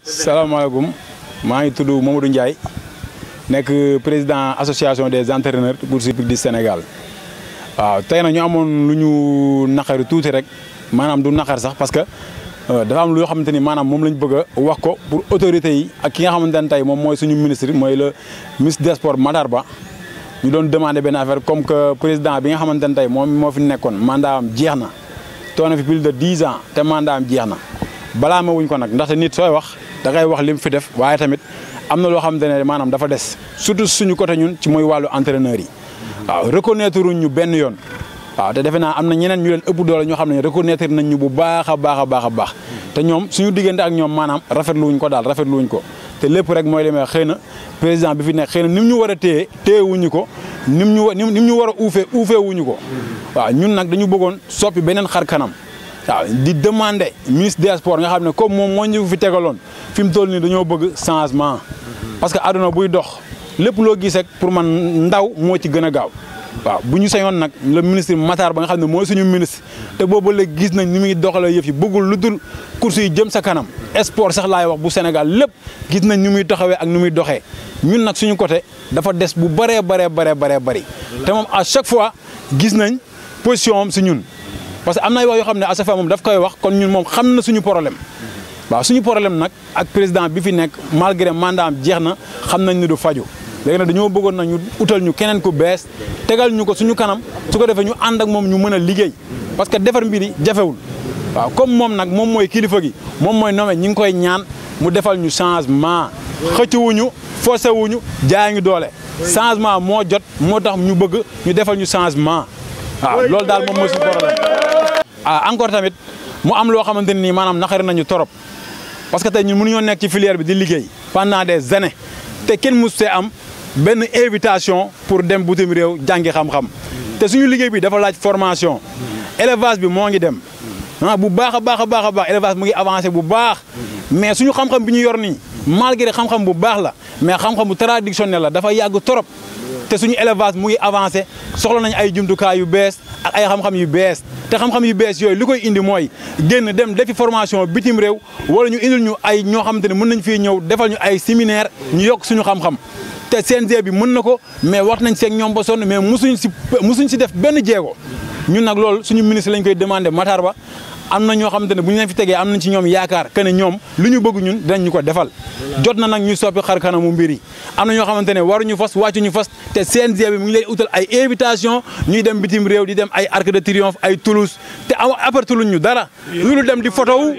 salaamaaleykum maa ngi tudd Mamadou Ndiaye nekk président association des entraîneurs course hippique du Sénégal waaw tey na ñu amoon lu ñu naqari tuuti rek maanaam du naqar sax parce que dafa am loo xamante ni maanaam moom lañ bëgg a wax ko pour autorités yi ak ki nga xamante ne tey moom mooy suñu ministre mooy le ministre des sports Matar Ba ñu doon demandé benn affaire comme que président bi nga xamante ne tey moom moo fi nekkoon mandat am jeex na toog na fi plus de dix ans te mandat am jeex na balaa ma wuñ ko nag ndaxte nit sooy wax da ngay wax li mu fi def waaye tamit am na loo xamante ne maanaam dafa des surtout suñu côté ñun ci mooy wàllu entraîneur yi waaw reconnaître ñu benn yoon waaw te defe naa am na ñeneen ñu leen ëpp doole ñoo xam ne reconnaître nañ ñu bu baax a baax a baax a baax te ñoom suñu diggante ak ñoom maanaam rafetlu wuñ ko daal rafetlu wuñ ko te lépp rek mooy li may xëy na président bi fi nekk xëy na ni mu ñu war a téye téye wuñu ko ni mu ñu ni mu ñu war a uufee uufee wuñu ko waaw ñun nag dañu bëggoon soppi beneen xar kanam waaw di demander ministre des sports nga xam ne comme moom moo ñu fi tegaloon fi mu toll nii dañoo bëgg changement parce que àdduna buy dox lépp loo gis rek pour man ndaw moo ci gën a gaaw waaw bu ñu sañoon nag le ministre Matar ba nga xam ne mooy suñu ministre te boobu léegi gis nañ ni muy doxalee yëf yi bëggul lu dul course yi jëm sa kanam sport sax laay wax bu Sénégal lépp gis nañ ni muy taxawee ak ni muy doxee ñun nag suñu côté dafa des bu bëree baree baree baree bëri te moom à chaque fois gis nañ position am si ñun parce que am na wax yoo xam ne à chaque fois moom daf koy wax kon ñun moom xam na suñu problème waaw suñu problème nag ak président bi fi nekk malgré mandat am jeex na xam nañ ni du faju léegi nag dañoo bëggoon na ñu utal ñu keneen ku bees tegal ñu ko suñu kanam su ko defee ñu ànd ak moom ñu mën a liggéey parce que defar mbiri jafewul waaw comme moom nag moom mooy kilifa gi moom mooy nommé ñi ngi koy ñaan mu defal ñu changement xëccuwuñu forcé wuñu jaay ñu doole changement moo jot moo tax ñu bëgg ñu defal ñu changement waaw loolu daal moom mooy suñu problème ah encore tamit mu am loo xamante ne nii maanaam naqari nañu torop parce que tey ñun mënuñoo nekk ci filière bi di liggéey pendant des années te kenn mus see am benn invitation pour dem bitim réew jàngi xam-xam te suñu liggéey bi dafa laaj formation élevage bi moo ngi dem ah bu baax a baax a baax a baax élevage mu ngi avancé bu baax mais suñu xam-xam bi ñu yor nii malgré xam-xam bu baax la mais xam-xam bu traditionnel la dafa yàgg torop te suñu élevage mu ngi avancé soxla nañ ay jumtukaay yu bees ak ay xam-xam yu bees te xam-xam yu bees yooyu li koy indi mooy génn dem defi formation bitim réew wala ñu indil ñu ay ñoo xamante ne mën nañ fii ñëw defal ñu ay séminaire ñu yokk suñu xam-xam te CNG bi mën na ko mais wax nañ seeg ñoom ba sonn mais musuñ si musuñ si def benn jéego ñun nag loolu suñu ministre lañ koy demandé Matar Ba am na ñoo xamante ne bu ñu leen fi tegee am nañ ci ñoom yaakaar que ne ñoom lu ñu bëgg ñun dinañ ñu ko defal jot na nag ñuy soppi xar kanamu mbir yi am na ñoo xamante ne waruñu fas wàccuñu fas te CNG bi mu ngi lay utal ay invitation ñuy dem bitim réew di dem ay Arc de Triomphe ay Toulouse te aw apporté luñ ñu dara lu ñu dem di photo wu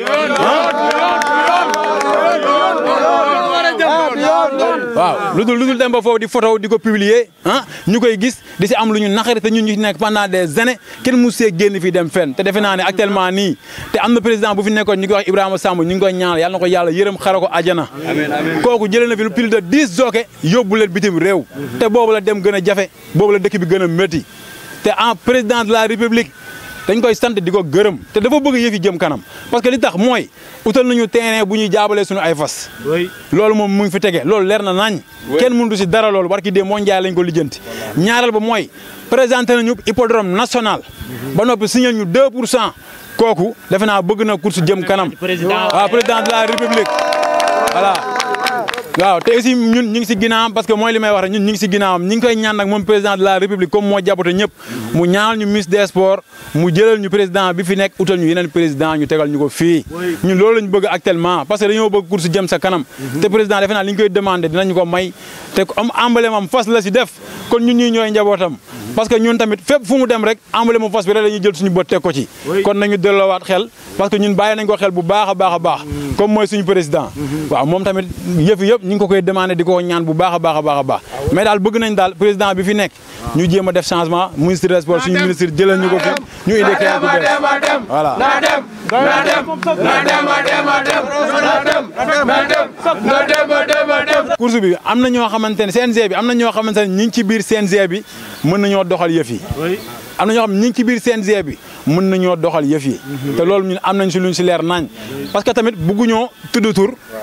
waaw lu dul lu dul dem ba foofu di photo di ko publier ah ñu koy gis di si am lu ñu naqari te ñun ñu nekk pendant des années kenn mu see génn fii dem fenn te defe naa ne actuellement nii te am na président bu fi nekkoon ñu ngi wax Ibrahima Samb ñu ngi koy ñaanal yàlla na ko yàlla yërëm xara ko ajana kooku jëlee na fi lu plus de dix jockey yóbbu leen bitim réew te boobu la dem gën a jafe boobu la dëkk bi gën a métti te en président de la république dañ koy sant di ko gërëm te dafa bëgg yëf yi jëm kanam parce que li tax mooy utal nañu terrain bu ñuy jaabalee suñu ay fas loolu moom mu ngi fi tege loolu leer na nañ kenn mënut si dara loolu war ki dee moo njaay lañ ko lijjanti ñaareel ba mooy présenté nañu hippodrome national ba noppi signé ñu 2 pour cent kooku defe naa bëgg na course jëm kanam waaw président de la république voilà waaw te aussi ñun ñu ngi si ginnaawam parce que mooy li may wax rek ñun ñu ngi si ginnaawam ñu ngi koy ñaan nag moom président de la république comme moo jàppate ñëpp mu ñaanal ñu ministre des sports mu jëlal ñu président bi fi nekk utal ñu yeneen président ñu tegal ñu ko fii ñun loolu lañ bëgg actuellement parce que dañoo bëgg course jëm sa kanam te président defe naa li ñu koy demandé dinañu ko may te am emblème am fas la si def kon ñun ñuy ñooy njabootam parce que ñun tamit fépp fu mu dem rek emblème am fas bi rek dañuy jël suñu bët teg ko ci kon nañu delloowaat xel parce que ñun bàyyi nañ ko xel bu baax a baax a baax comme mooy suñu président waaw moom tamit yëf yëpp ñu ngi ko koy demandé di ko ñaan bu baax a baax a baax a baax mais daal bëgg nañ daal président bi fi nekk ñu jéem a def changement ministre des sports suñu ministre jëlal ñu ko fi ñu indi keneen ku bees voilà na dem na dem na dem na dem na dem na dem na dem na dem na dem na dem course bi am na ñoo xamante ne CNG bi am na ñoo xamante ne ñi ngi ci biir CNG bi mën nañoo doxal yëf yi am na ñoo xam ne ñi ngi ci biir CNG bi mën nañoo doxal yëf yi te loolu ñun am nañ si luñ si leer nañ parce que tamit bugguñoo tudd tur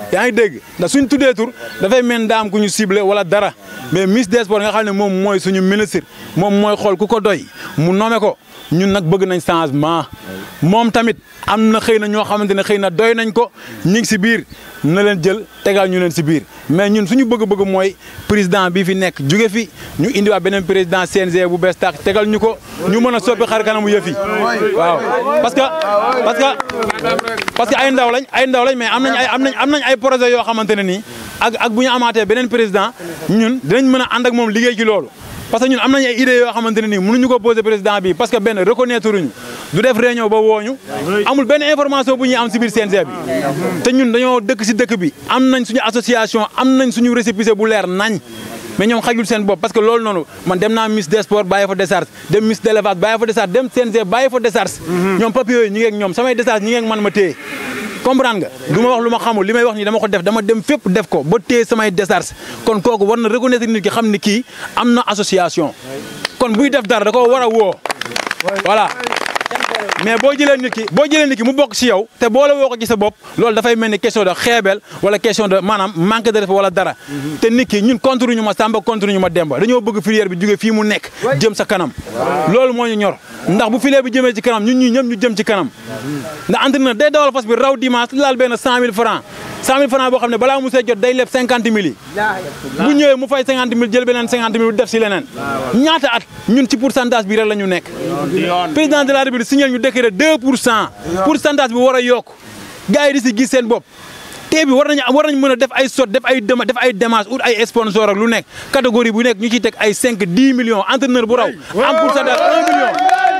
yaa ngi dégg ndax suñ tuddee tur dafay mel daam ku ñu ciblé wala dara mais ministre des sports nga xam ne moom mooy suñu ministre moom mooy xool ku ko doy mu nommé ko ñun nag bëgg nañ changement moom tamit am na xëy na ñoo xamante ne xëy na doy nañ ko ñu ngi si biir na leen jël tegal ñu leen si biir mais ñun suñu bëgg-bëgg mooy président bi fi nekk jóge fi ñu indiwaat beneen président CNG bu bees tax tegal ñu ko ñu mën a soppi xar kanamu yëf yi waaw parce que parce que parce que ay ndaw lañ ay ndaw lañ mais am nañ ay am nañ am nañ ay projet yoo xamante ne nii ak ak bu ñu amaatee beneen président ñun dinañ mën a ànd ak moom liggéey ci loolu parce que ñun am nañ ay idées yoo xamante ne nii mënuñu ko poser président bi parce que benn reconnaître ñu du def réunion ba wooñu amul benn information bu ñuy am si biir CNG bi te ñun dañoo dëkk si dëkk bi am nañ suñu association am nañ suñu récépissé bu leer nañ mais ñoom xajul seen bopp parce que loolu noonu man dem naa ministre des sports bàyyi fa décharge dem ministre de l'élevage bàyyi fa décharge dem CNG bàyyi fa décharge ñoom papier yooyu ñi ngi ak ñoom samay décharge ñi ngi ak man ma téye comprendre nga du ma wax lu ma xamul li may wax nii dama ko def dama dem fépp def ko ba téye samay décharge kon kooku war na reconnaître nit ki xam ni kii am na association kon buy def dara da ko war a woo voilà mais boo jëlee nit ki boo jëlee nit ki mu bokk si yow te boo la woo ko ci sa bopp loolu dafay mel ni question de xeebel wala question de maanaam manque de respect wala dara te nit ki ñun contre ñu ma Samba contre ñu ma Demba dañoo bëgg filière bi jóge fii mu nekk jëm sa kanam loolu moo ñu ñor ndax bu filière bi jëmee ci kanam ñun ñii ñëpp ñu jëm ci kanam ndax entraîneur day dawal fas bi raw dimanche laal benn cent mille francs cent mille francs boo xam ne balaa mu see jot day leb cinquante mille yi bu ñëwee mu fay cinquante mille jël beneen cinquante mille def si leneen ñaata at ñun ci pourcentage bi rek la ñu nekk président de la république signal ñu décret deux pour cent pourcentage bi war a yokk gars yi di si gis seen bopp tey bi war nañu war nañ mën a def ay sot def ay dema def ay démarches ut ay sponsor ak lu nekk catégorie bu nekk ñu ciy teg ay cinq dix millions entraîneur bu raw am pourcentage un million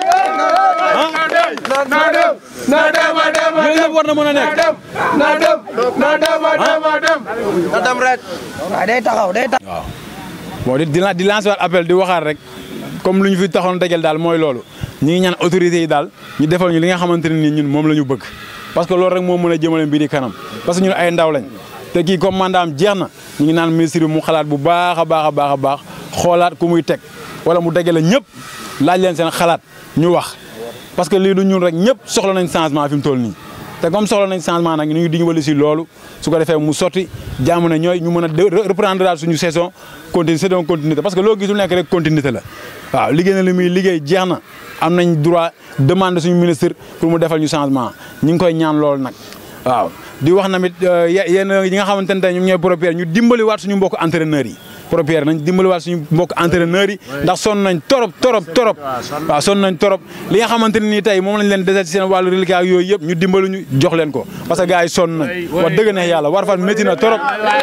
na dem na dem a dem a yooyu yëpp war na mën a nekk na dem na dem a dem a dem na dem rek waaw day taxaw day taxaw. waaw bon di di di lancer waat appel di waxaat rek comme lu ñu fi taxoon dajal daal mooy loolu ñu ngi ñaan autorités yi daal ñu defal ñu li nga xamante ne nii ñun moom la ñu bëgg parce que loolu rek moo mën a jëmale mbiri kanam parce que ñun ay ndaw lañ te kii comme mandaam jeex na ñu ngi naan ministre bi mu xalaat bu baax a baax a baax a baax xoolaat ku muy teg wala mu dajale ñëpp laaj leen seen xalaat ñu wax parce que lii du ñun rek ñëpp soxla nañ changement fi mu toll nii te comme soxla nañ changement nag ñu ngi diñu wali si loolu su ko defee mu sotti jaamu ne ñooy ñu mën a reprendre daal suñu saison continue saison continuité parce que loo gisul nekk rek continuité la waaw liggéey na li muy liggéey jeex na am nañ droit demande suñu ministre pour mu defal ñu changement ñu ngi koy ñaan loolu nag waaw di wax namit yéen yi nga xamante ne tey ñoom ñooy propriétaire ñu dimbali waat suñu mbokk entraîneurs yi propriétaire nañ dimbali waat suñu mbokk entraîneurs yi ndax sonn nañ torop torop torop waaw sonn nañ torop li nga xamante ne nii tey moom lañ leen desal ci seen wàllu reliquat ak yooyu yëpp ñu dimbali ñu jox leen ko parce que gars yi sonn nañ wax dëgg neex yàlla war fan métti na torop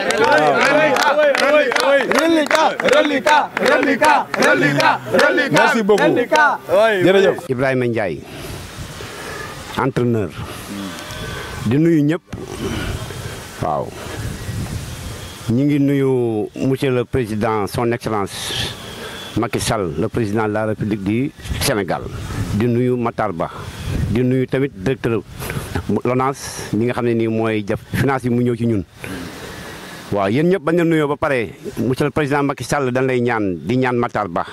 reliquat reliquat reliquat reliquat merci beaucoup jërëjëf Ibrahima Ndiaye entraîneur di nuyu ñëpp waaw ñu ngi nuyu monsieur le président son excellence Macky Sall le président de la république du Sénégal di nuyu Matar Ba di nuyu tamit directeur LONASE mi nga xam ne nii mooy def finance yi mu ñëw ci ñun waaw yéen ñëpp bañ a nuyoo ba pare monsieur le président Macky Sall dañ lay ñaan di ñaan Matar Ba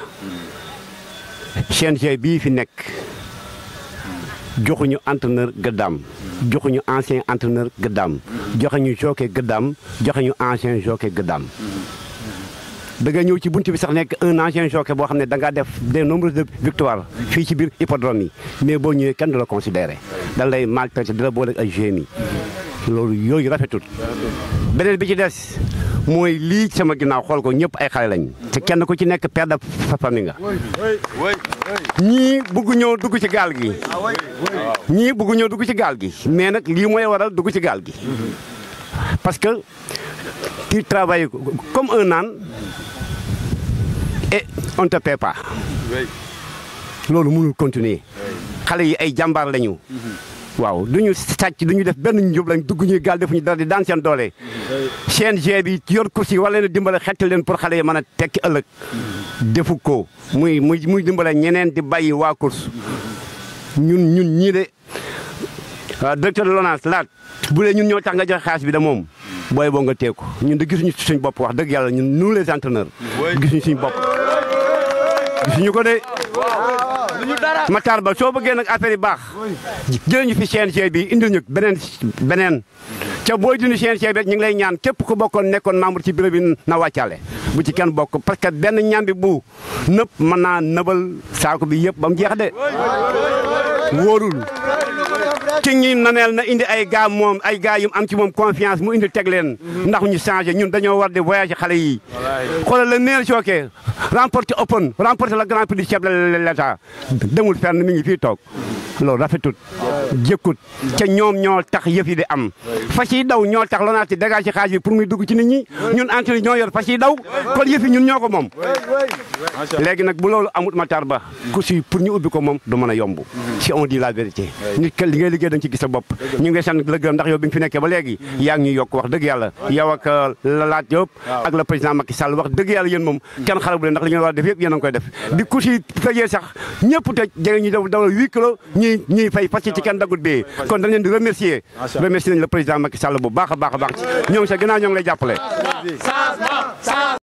CNG bii fi nekk joxuñu entraîneur gëddaam joxuñu ancien entraîneur gëddaam joxuñu jockey gëddaam joxuñu ancien jockey gëddaam da nga ñëw ci bunt bi sax nekk un ancien jockey boo xam ne da ngaa def des nombreuses de victoires fii ci biir hippodrome yi mais boo ñëwee kenn du la considéré da lay maltraité di la boole ak ay GMI loolu yooyu rafetul beneen bi ci des mooy lii sama ginnaaw xool ko ñëpp ay xale lañ te kenn ku ci nekk père de famille nga ñii bugg ñëw dugg ci gaal gi ñii bugg ñëw dugg ci gaal gi mais nag lii mooy waral dugg ci gaal gi parce que tu travailles comme un âne et on te paie pas loolu mënul continuer xale yi ay jàmbaar lañu waaw du ñu sàcc du ñu def benn njub lañ dugg ñuy gaal defuñu dara di daan seen doole CNG bi yor course yi war leen a dimbale xetti leen pour xale yi mën a tekki ëllëg defu ko muy muy muy dimbale ñeneen di bàyyi waa course ñun ñun ñii de directeur de LONASE laat bu dee ñun ñoo tax nga joxe xaalis bi de moom booy boo nga teeku ñun de gisuñu suñ bopp wax dëgg yàlla ñun nous les entraîneurs gisuñu suñ bopp gisuñu ko de Matar Ba soo bëggee nag affaire yi baax jëlee ñu fi CNG bi indil ñu beneen beneen ca booy dindi CNG bi rek ñu ngi lay ñaan képp ku bokkoon nekkoon membre ci bureau bi na wàccaale bu ci kenn bokk parce que benn ñam bi bu nëpp mën naa nëbal saako bi yëpp ba mu jeex de wóorul ki ñi naneel na indi ay gars moom ay gars yu am ci moom confiance mu indi teg leen ndax ñu changé ñun dañoo war di voyager xale yi xoolal le meilleur choqué remporté open remporté le grand prix du chef de l'état demul fenn mi ngi fii toog loolu rafetut jëkkut ca ñoom ñoo tax yëf yi di am fas yi daw ñoo tax lonaat ci dégage ci xaaj bi pour muy dugg ci nit ñi ñun entraîneur ñoo yor fas yi daw kon yëf yi ñun ñoo ko moom léegi nag bu loolu amut matar ba ku si pour ñu ubbi ko moom du mën a yomb si on dit la vérité nit ka li ngay liggéey da nga ci gis sa bopp ñu ngi sant la gërëm ndax yow bi nga fi nekkee ba léegi yaa ngi ñuy yokk wax dëgg yàlla yow ak la laat Diop ak le président Macky Sall wax dëgg yàlla yéen moom kenn xale bu leen ndax li ngeen war a def yëpp yéen a ngi koy def bi ku si tëjee sax ñëpp tëj jege ñu daw dawal huit kilos ñuy ñuy fay fas ci kenn dagut bee kon dañ leen di remercier remercier nañ le président Macky Sall bu baax a baax a baax ñoo ngi sa gannaaw ñoo ngi lay jàppale